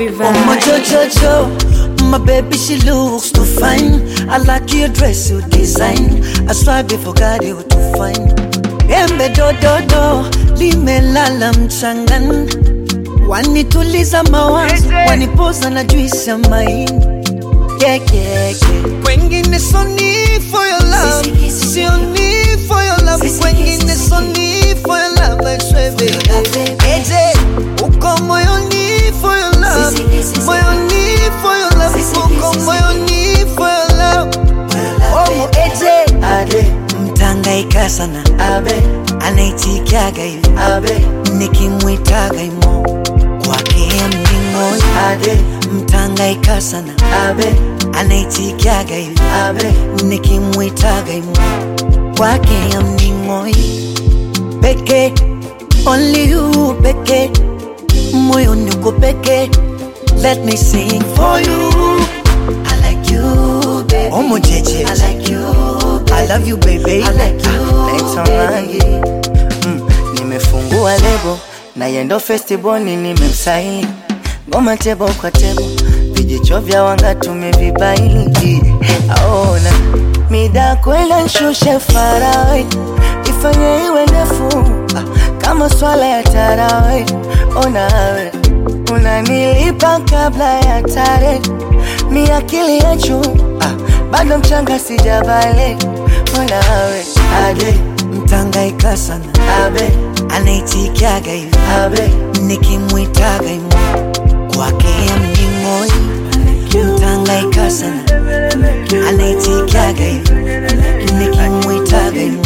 Bobby Oh my Vibes. Jojo, my baby she looks too fine. I like your dress, you design. I swear before God you too fine. Embe do do do, limelala mchangani. Wanituliza mawazo, wanipoza na juisi ya maini. Yeah, yeah, yeah. Kwengine so need for your love, sio need for your love. Kwengine so need for your love, I swear baby. Eje, uko moyoni for your love, moyoni for your love, uko moyoni for your love. Oh, eje, ade, mtangaika sana, abe, anaitikiaga hivi, abe, nikimwitaga imo kwake mningoi, ade, mtangaika sana, abe, anaitikiaga hivi, abe, nikimwitaga imo kwake mningoi, peke, only you peke, moyoni uko peke, let me sing for you. I like you, baby. Omo jeje. I like you, baby. I love you, baby. I like you, Naitwa baby. Mangi mm, nimefungua lebo na yendo festiboni nimemsaini ngoma tebo kwa tebo vijicho vya wanga tumevibaini aona mida kwenda nshushe farawe ifanye iwe ndefu ah, kama swala ya tarawe onawe unanilipa kabla ya tare mi akili ya juu ah, bado mchanga sijavale onawe Ade, mtangaika sana. Abe, anaitikiaga hivi. Abe, nikimwitaga imo kwake mningoi. Mtangaika sana. Anaitikiaga hivi. Nikimwitaga imo